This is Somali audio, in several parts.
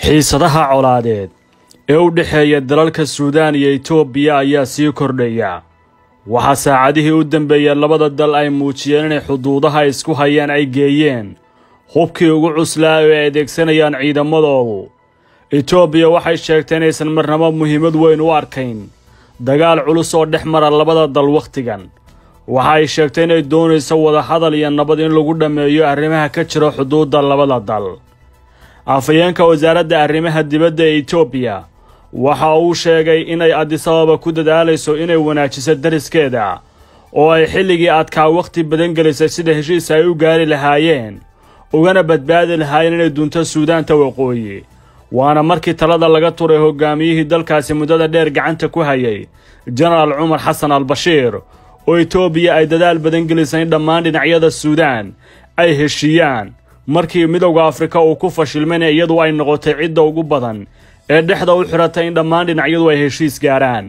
xiisadaha colaadeed ee u dhexeeya dalalka suudaan iyo etoobiya ayaa sii kordhaya waxaa saacadihii u dambeeyey labada dal ay muujiyeen inay xuduudaha isku hayaan ay geeyeen hubkii ugu cuslaa oo ay adeegsanayaan ciidamadoodu etoobiya waxay sheegtay inaysan marnabo muhiimad weyn u arkayn dagaal culus oo dhex mara labada dal wakhtigan waxa ay sheegtay inay doonayso wadahadal iyo nabad in lagu dhammeeyo arrimaha ka jira xuduudda labada dal afhayeenka wasaaradda arrimaha dibadda ee etoobiya waxa uu sheegay inay adisababa ku dadaalayso inay wanaajiso dariskeeda oo ay xilligii adkaa wakhti badan gelisay sida heshiis ay u gaari lahaayeen ugana badbaadi lahaayeen inay dunto suudaanta waqooyi waana markii talada laga turay hogaamiyihii dalkaasi muddada dheer gacanta ku hayay jenaraal cumar xasan al bashiir oo etoobiya ay dadaal badan gelisay in dhammaan dhinacyada suudaan ay heshiiyaan markii midowda afrika uu ku fashilmayna iyadu ay noqotay cidda ugu badan ee dhexda u xidhatay in dhammaan dhinacyadu ay heshiis gaaraan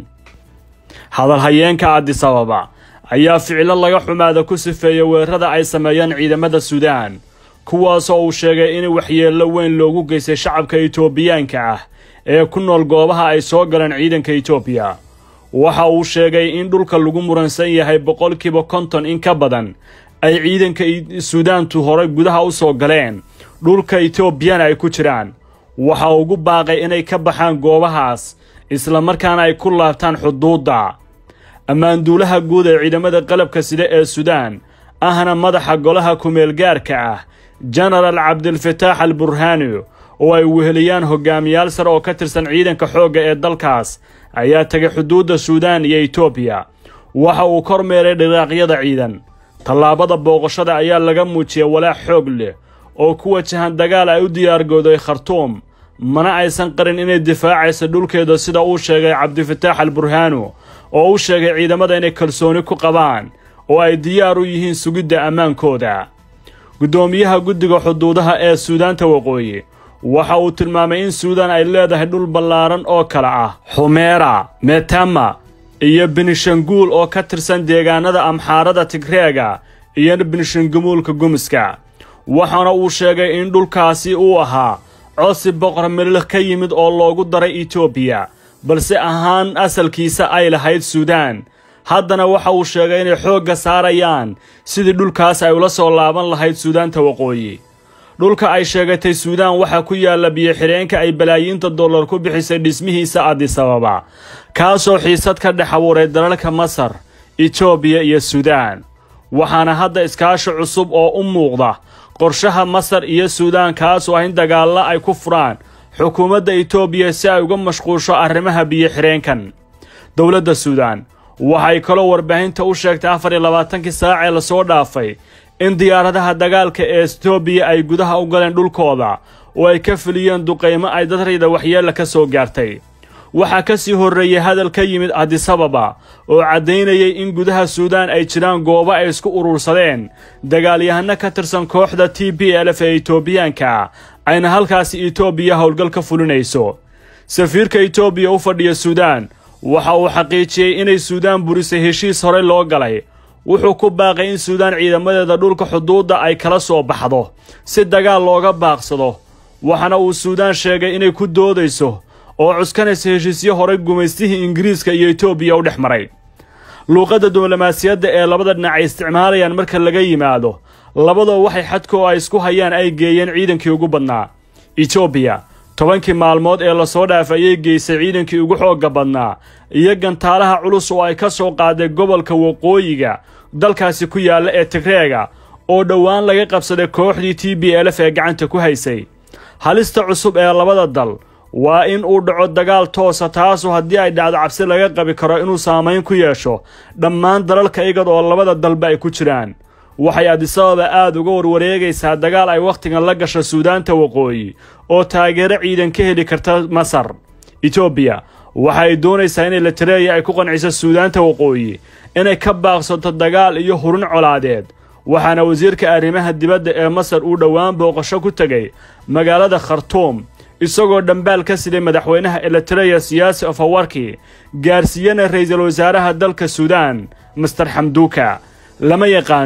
hadalhayeenka adisababa ayaa ficilo laga xumaada ku sifeeyey weerarada ay sameeyeen ciidamada suudaan kuwaasoo uu sheegay in waxyeello weyn loogu geystay shacabka etoobiyaanka ah ee ku nool goobaha ay soo galeen ciidanka etoobiya waxa uu sheegay in dhulka lagu muransan yahay boqolkiiba konton in ka badan ay ciidanka suudaantu horay gudaha u soo galeen dhulka etoobiyana ay ku jiraan waxa ugu baaqay inay ka baxaan goobahaas islamarkaana ay ku laabtaan xuduudda ammaanduulaha guud ee ciidamada qalabka sida ee suudaan ahna madaxa golaha kumeelgaarka ah jenaraal cabdilfataax al burhaani oo ay weheliyaan hogaamiyaal sare oo ka tirsan ciidanka xoogga ee dalkaas ayaa tegay xuduudda suudaan iyo etoobiya waxa uu kormeeray dhiraaqyada ciidan tallaabada booqashada ayaa laga muujiyay walaac xoog leh oo ku wajahan dagaal ay u diyaargooday khartuum mana aysan qarin inay difaacayso dhulkeeda sida uu sheegay cabdifataax al burhaanu oo u sheegay ciidamada inay kalsooni ku qabaan oo ay diyaar u yihiin sugidda ammaankooda guddoomiyaha guddiga xuduudaha ee suudaanta waqooyi waxa uu tilmaamay in suudaan ay leedahay dhul ballaaran oo kale ah xumeera metama iyo benishanguul oo ka tirsan deegaanada amxaarada tigreega iyo benishangumuulka gumiska waxaana uu sheegay in dhulkaasi uu ahaa codsi boqor mililh ka yimid oo loogu daray etoobiya balse ahaan asalkiisa ay lahayd suudaan haddana waxa uu sheegay inay xoogga saarayaan sidii dhulkaas ay ula soo laaban lahayd suudaanta waqooyi dhulka ay sheegatay suudaan waxaa ku yaalla biyo-xidheenka ay balaayiinta dollar ku bixisay dhismihiisa adisababa kaasoo xiisad ka dhex abuuray dalalka masar etoobiya iyo suudaan waxaana hadda iskaashi cusub oo u muuqda qorshaha masar iyo suudaan kaasoo ah in dagaalla ay ku furaan xukuumadda etoobiya si ay uga mashquusho arrimaha biyo-xidheenkan dowladda suudaan waxay kaloo warbaahinta u sheegtay afar iyo labaatankii saacee lasoo dhaafay in diyaaradaha dagaalka ee etoobiya ay gudaha u galeen dhulkooda oo ay ka fuliyeen duqaymo ay dadrayda waxyeella ka soo gaartay waxaa ka sii horreeyey hadal ka yimid adisababa oo caddaynayay in gudaha suudaan ay jiraan goobo ay isku urursadeen dagaalyahano ka tirsan kooxda t b lf ee etoobiyaanka ayna halkaasi etoobiya howlgal ka fulinayso safiirka etoobiya u fadhiya suudaan waxa uu xaqiijiyey inay suudaan burisay heshiis horey loo galay wuxuu ku baaqay in suudaan ciidamadeeda dhulka xuduudda ay kala soo baxdo si dagaal looga baaqsado waxaana uu suudaan sheegay inay ku doodayso oo cuskanaysa heshiisyo horey gumaystihii ingiriiska iyo etoobiya u dhex maray luuqadda diblomaasiyadda ee labada dhinac ay isticmaalayaan marka laga yimaado labadoo waxay xadka oo ay isku hayaan ay geeyeen ciidankii ugu badnaa etoobiya tobankii maalmood ee lasoo dhaafay ayay geysay ciidankii ugu xoogga badnaa iyo gantaalaha culus oo ay ka soo qaaday gobolka waqooyiga dalkaasi ku yaalla ee tigreega oo dhowaan laga qabsaday kooxdii t b lf ee gacanta ku haysay halista cusub ee labada dal waa in uu dhaco dagaal toosa taasoo haddii ay dhacdo cabsi laga qabi karo inuu saamayn ku yeesho dhammaan dalalka igad oo labada dalba ay ku jiraan waxay adisababa aad uga warwareegaysaa dagaal ay wakhtigan la gasho suudaanta waqooyi oo taageero ciidan ka heli karta masar etoobiya waxa ay doonaysaa in elitareya ay ku qanciso suudaanta waqooyi inay ka baaqsato dagaal iyo hurun colaadeed waxaana wasiirka arrimaha dibadda ee masar uu dhowaan booqasho ku tegay magaalada khartuum isagoo dhambaal ka siday madaxweynaha elitareya siyaasi ofawarki gaarsiiyana ra'iisul wasaaraha dalka suudaan master xamduuka lama yaqaano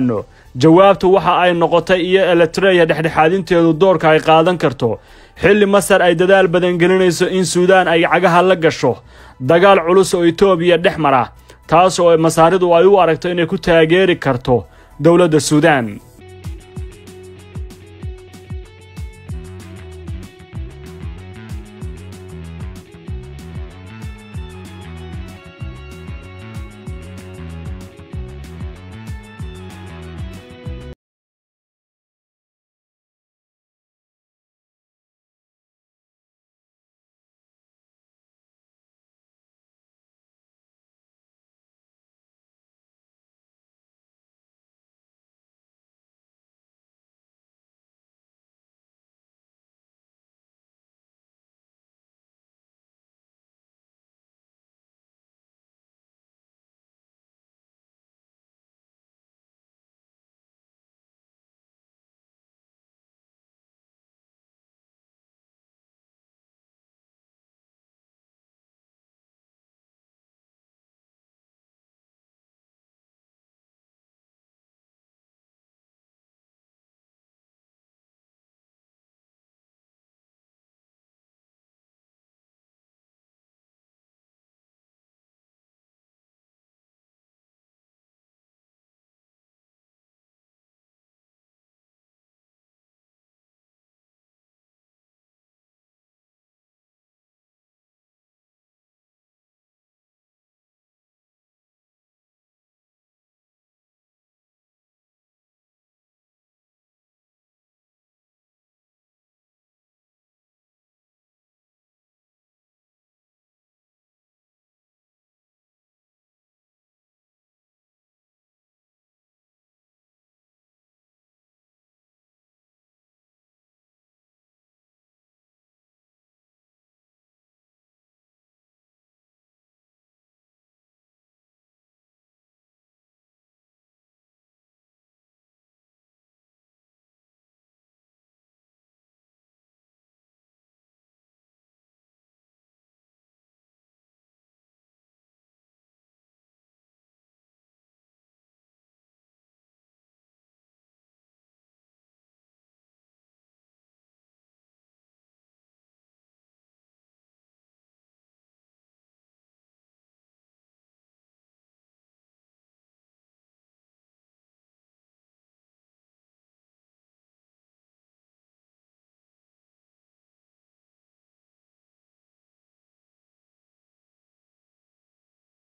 jawaabtu waxa ay noqotay iyo eritreya dhexdhexaadinteedu doorka ay qaadan karto xilli masar ay dadaal badan gelinayso in suudaan ay cagaha la gasho dagaal culus oo etoobiya dhex mara taas oo masaaridu ay u aragto inay ku taageeri karto dowladda suudaan